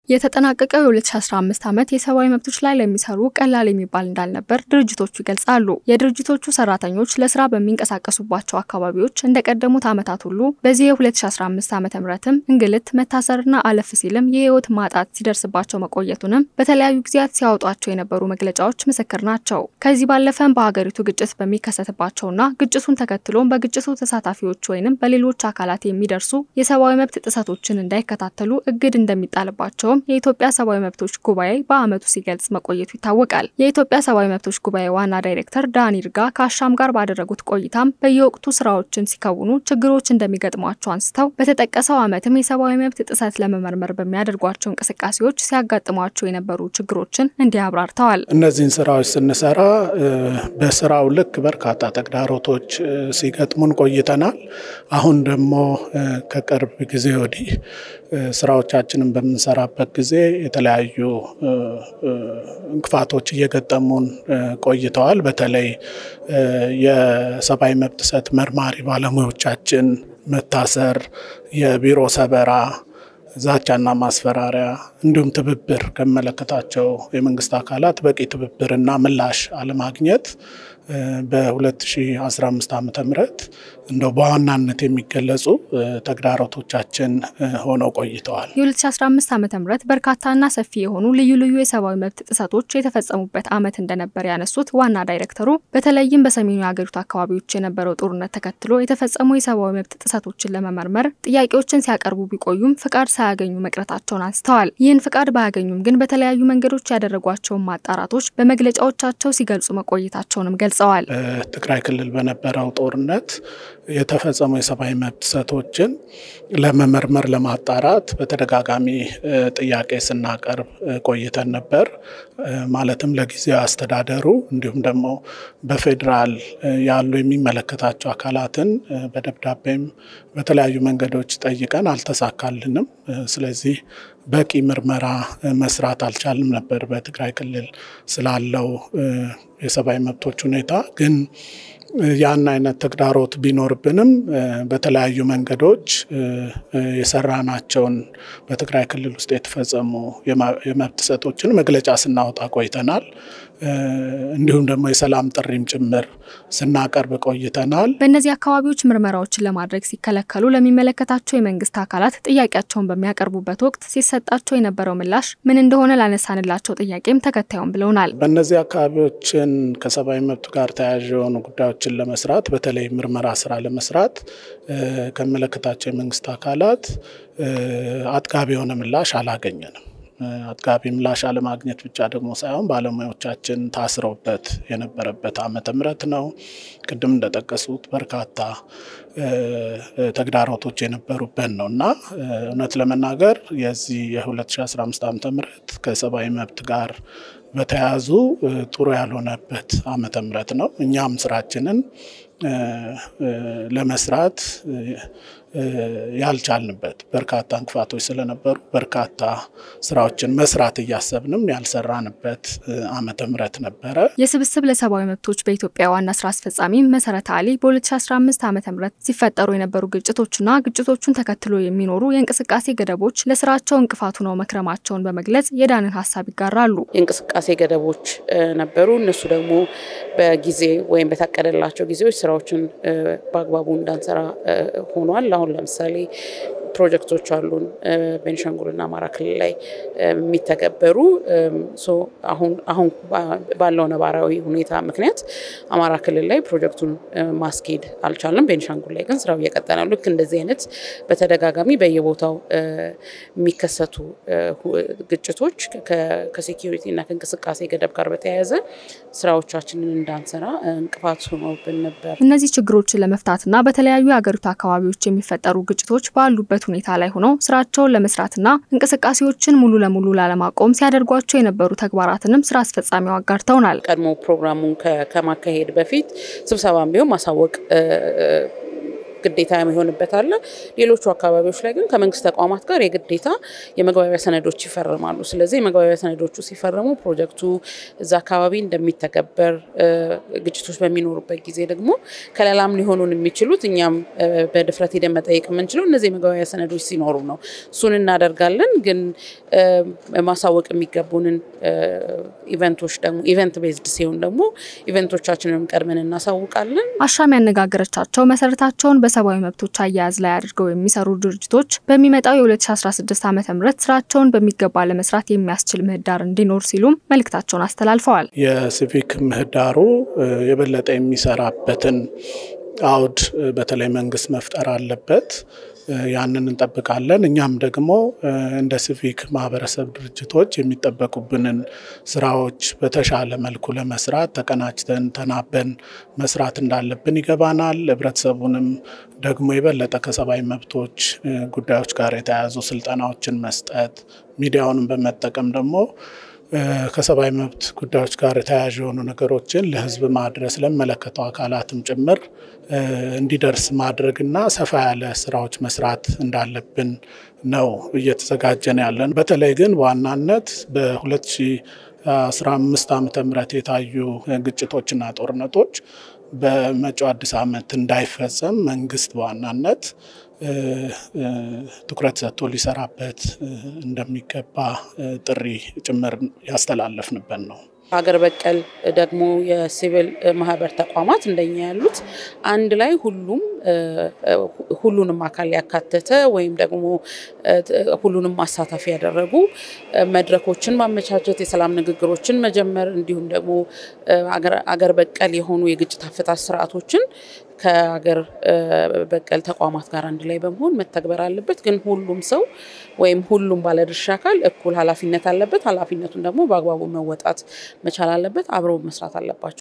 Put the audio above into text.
የተጠናቀቀው የ2015 ዓመት የሰብአዊ መብቶች ላይ ለሚሰሩ ቀላል የሚባል እንዳልነበር ድርጅቶቹ ይገልጻሉ። የድርጅቶቹ ሰራተኞች ለስራ በሚንቀሳቀሱባቸው አካባቢዎች እንደቀደሙት ዓመታት ሁሉ በዚህ የ2015 ዓ ምትም እንግልት፣ መታሰርና አለፍ ሲልም የህይወት ማጣት ሲደርስባቸው መቆየቱንም በተለያዩ ጊዜያት ሲያወጧቸው የነበሩ መግለጫዎች ምስክር ናቸው። ከዚህ ባለፈም በሀገሪቱ ግጭት በሚከሰትባቸውና ግጭቱን ተከትሎም በግጭቱ ተሳታፊዎች ወይንም በሌሎች አካላት የሚደርሱ የሰብአዊ መብት ጥሰቶችን እንዳይከታተሉ እግድ እንደሚጣልባቸውም የኢትዮጵያ ሰብአዊ መብቶች ጉባኤ በዓመቱ ሲገልጽ መቆየቱ ይታወቃል። የኢትዮጵያ ሰብአዊ መብቶች ጉባኤ ዋና ዳይሬክተር ዳን ይርጋ ከአሻም ጋር ባደረጉት ቆይታም በየወቅቱ ስራዎችን ሲከውኑ ችግሮች እንደሚገጥሟቸው አንስተው በተጠቀሰው ዓመትም የሰብአዊ መብት ጥሰት ለመመርመር በሚያደርጓቸው እንቅስቃሴዎች ሲያጋጥሟቸው የነበሩ ችግሮችን እንዲህ አብራርተዋል። እነዚህን ስራዎች ስንሰራ በስራው ልክ በርካታ ተግዳሮቶች ሲገጥሙን ቆይተናል። አሁን ደግሞ ከቅርብ ጊዜ ወዲህ ስራዎቻችንን በምንሰራበት ጊዜ የተለያዩ እንቅፋቶች እየገጠሙን ቆይተዋል። በተለይ የሰብአዊ መብት ጥሰት መርማሪ ባለሙያዎቻችን መታሰር፣ የቢሮ ሰበራ፣ ዛቻና ማስፈራሪያ እንዲሁም ትብብር ከሚመለከታቸው የመንግስት አካላት በቂ ትብብርና ምላሽ አለማግኘት በ2015 ዓ ም እንደው በዋናነት የሚገለጹ ተግዳሮቶቻችን ሆነው ቆይተዋል። የ2015 ዓ ም በርካታና ሰፊ የሆኑ ልዩ ልዩ የሰብአዊ መብት ጥሰቶች የተፈጸሙበት ዓመት እንደነበር ያነሱት ዋና ዳይሬክተሩ በተለይም በሰሜኑ የሀገሪቱ አካባቢዎች የነበረው ጦርነት ተከትሎ የተፈጸሙ የሰብአዊ መብት ጥሰቶችን ለመመርመር ጥያቄዎችን ሲያቀርቡ ቢቆዩም ፍቃድ ሳያገኙ መቅረታቸውን አንስተዋል። ይህን ፍቃድ ባያገኙም ግን በተለያዩ መንገዶች ያደረጓቸውን ማጣራቶች በመግለጫዎቻቸው ሲገልጹ መቆየታቸውንም ገልጸዋል። ትግራይ ክልል በነበረው ጦርነት የተፈጸሙ የሰብአዊ መብት ጥሰቶችን ለመመርመር ለማጣራት በተደጋጋሚ ጥያቄ ስናቀርብ ቆይተን ነበር። ማለትም ለጊዜያዊ አስተዳደሩ እንዲሁም ደግሞ በፌዴራል ያሉ የሚመለከታቸው አካላትን በደብዳቤም በተለያዩ መንገዶች ጠይቀን አልተሳካልንም። ስለዚህ በቂ ምርመራ መስራት አልቻልም ነበር በትግራይ ክልል ስላለው የሰብአዊ መብቶች ሁኔታ ግን ያን አይነት ተግዳሮት ቢኖርብንም በተለያዩ መንገዶች የሰራናቸውን በትግራይ ክልል ውስጥ የተፈጸሙ የመብት ጥሰቶችን መግለጫ ስናወጣ ቆይተናል። እንዲሁም ደግሞ የሰላም ጥሪም ጭምር ስናቀርብ ቆይተናል። በእነዚህ አካባቢዎች ምርመራዎችን ለማድረግ ሲከለከሉ ለሚመለከታቸው የመንግስት አካላት ጥያቄያቸውን በሚያቀርቡበት ወቅት ሲሰጣቸው የነበረው ምላሽ ምን እንደሆነ ላነሳንላቸው ጥያቄም ተከታዩም ብለውናል። በእነዚህ አካባቢዎችን ከሰብአዊ መብት ጋር ተያያዥ የሆኑ ጉዳዮችን ለመስራት በተለይ ምርመራ ስራ ለመስራት ከሚመለከታቸው የመንግስት አካላት አጥጋቢ የሆነ ምላሽ አላገኘንም። አጥጋቢ ምላሽ አለማግኘት ብቻ ደግሞ ሳይሆን ባለሙያዎቻችን ታስረውበት የነበረበት ዓመተ ምህረት ነው። ቅድም እንደጠቀሱት በርካታ ተግዳሮቶች የነበሩበት ነው እና እውነት ለመናገር የዚህ የ2015 ዓመተ ምህረት ከሰብአዊ መብት ጋር በተያያዙ ጥሩ ያልሆነበት ዓመተ ምህረት ነው። እኛም ስራችንን ለመስራት ያልቻልንበት በርካታ እንቅፋቶች ስለነበሩ በርካታ ስራዎችን መስራት እያሰብንም ያልሰራንበት ዓመተ ምህረት ነበረ። የስብስብ ለሰብአዊ መብቶች በኢትዮጵያ ዋና ስራ አስፈጻሚ መሰረት አሊ በ2015 ዓ ም ሲፈጠሩ የነበሩ ግጭቶችና ግጭቶቹን ተከትሎ የሚኖሩ የእንቅስቃሴ ገደቦች ለስራቸው እንቅፋቱ ነው መክረማቸውን በመግለጽ የዳንን ሀሳብ ይጋራሉ። የእንቅስቃሴ ገደቦች ነበሩ። እነሱ ደግሞ በጊዜ ወይም በታቀደላቸው ጊዜዎች ስራዎችን በአግባቡ እንዳንሰራ ሆኗል። አሁን ለምሳሌ ፕሮጀክቶች አሉን ቤኒሻንጉልና አማራ ክልል ላይ የሚተገበሩ አሁን ባለው ነባራዊ ሁኔታ ምክንያት አማራ ክልል ላይ ፕሮጀክቱን ማስኬድ አልቻልንም። ቤኒሻንጉል ላይ ግን ስራው እየቀጠለ ነው። ልክ እንደዚህ አይነት በተደጋጋሚ በየቦታው የሚከሰቱ ግጭቶች ከሴኪሪቲ እና ከእንቅስቃሴ ገደብ ጋር በተያያዘ ስራዎቻችንን እንዳንሰራ እንቅፋት ሆኖብን ነበር። እነዚህ ችግሮችን ለመፍታትና በተለያዩ የሀገሪቱ አካባቢዎች የሚፈጠሩ ግጭቶች ባሉበት ሁኔታ ላይ ሆነው ስራቸውን ለመስራትና እንቅስቃሴዎችን ሙሉ ለሙሉ ላለማቆም ሲያደርጓቸው የነበሩ ተግባራትንም ስራ አስፈጻሚው አጋርተውናል። ቀድሞ ፕሮግራሙን ከማካሄድ በፊት ስብሰባም ቢሆን ማሳወቅ ግዴታ የሚሆንበት አለ። ሌሎቹ አካባቢዎች ላይ ግን ከመንግስት ተቋማት ጋር የግዴታ የመግባቢያ ሰነዶች ይፈርማሉ። ስለዚህ የመግባቢያ ሰነዶቹ ሲፈርሙ ፕሮጀክቱ እዛ አካባቢ እንደሚተገበር፣ ግጭቶች በሚኖሩበት ጊዜ ደግሞ ከለላም ሊሆኑን የሚችሉት እኛም በድፍረት ሄደን መጠየቅ የምንችለው እነዚህ የመግባቢያ ሰነዶች ሲኖሩ ነው። እሱን እናደርጋለን። ግን ማሳወቅ የሚገቡንን ኢቨንቶች ደግሞ ኢቨንት ቤዝድ ሲሆን ደግሞ ኢቨንቶቻችንንም ቀድመን እናሳውቃለን። አሻም ያነጋገረቻቸው መሰረታቸውን በሰብአዊ መብቶች አያያዝ ላይ አድርገው የሚሰሩ ድርጅቶች በሚመጣው የ2016 ዓ ም ስራቸውን በሚገባ ለመስራት የሚያስችል ምህዳር እንዲኖር ሲሉም መልእክታቸውን አስተላልፈዋል። የሲቪክ ምህዳሩ የበለጠ የሚሰራበትን አውድ በተለይ መንግስት መፍጠር አለበት። ያንን እንጠብቃለን። እኛም ደግሞ እንደ ሲቪክ ማህበረሰብ ድርጅቶች የሚጠበቁብንን ስራዎች በተሻለ መልኩ ለመስራት ተቀናጅተን ተናበን መስራት እንዳለብን ይገባናል። ህብረተሰቡንም ደግሞ የበለጠ ከሰብአዊ መብቶች ጉዳዮች ጋር የተያያዙ ስልጠናዎችን መስጠት፣ ሚዲያውንም በመጠቀም ደግሞ ከሰብአዊ መብት ጉዳዮች ጋር የተያያዥ የሆኑ ነገሮችን ለህዝብ ማድረስ ለሚመለከተው አካላትም ጭምር እንዲደርስ ማድረግና ሰፋ ያለ ስራዎች መስራት እንዳለብን ነው እየተዘጋጀን ያለን። በተለይ ግን በዋናነት በ2015 ዓ ም የታዩ ግጭቶችና ጦርነቶች በመጪው አዲስ ዓመት እንዳይፈጸም መንግስት በዋናነት ትኩረት ሰጥቶ ሊሰራበት እንደሚገባ ጥሪ ጭምር ያስተላለፍንበት ነው። ሀገር በቀል ደግሞ የሲቪል ማህበር ተቋማት እንደኛ ያሉት አንድ ላይ ሁሉም ሁሉንም አካል ያካተተ ወይም ደግሞ ሁሉንም ማሳተፍ ያደረጉ መድረኮችን ማመቻቸት፣ የሰላም ንግግሮችን መጀመር እንዲሁም ደግሞ አገር በቀል የሆኑ የግጭት አፈታት ስርዓቶችን ከሀገር በቀል ተቋማት ጋር አንድ ላይ በመሆን መተግበር አለበት። ግን ሁሉም ሰው ወይም ሁሉም ባለድርሻ አካል እኩል ኃላፊነት አለበት። ኃላፊነቱን ደግሞ በአግባቡ መወጣት መቻል አለበት። አብረው መስራት አለባቸው።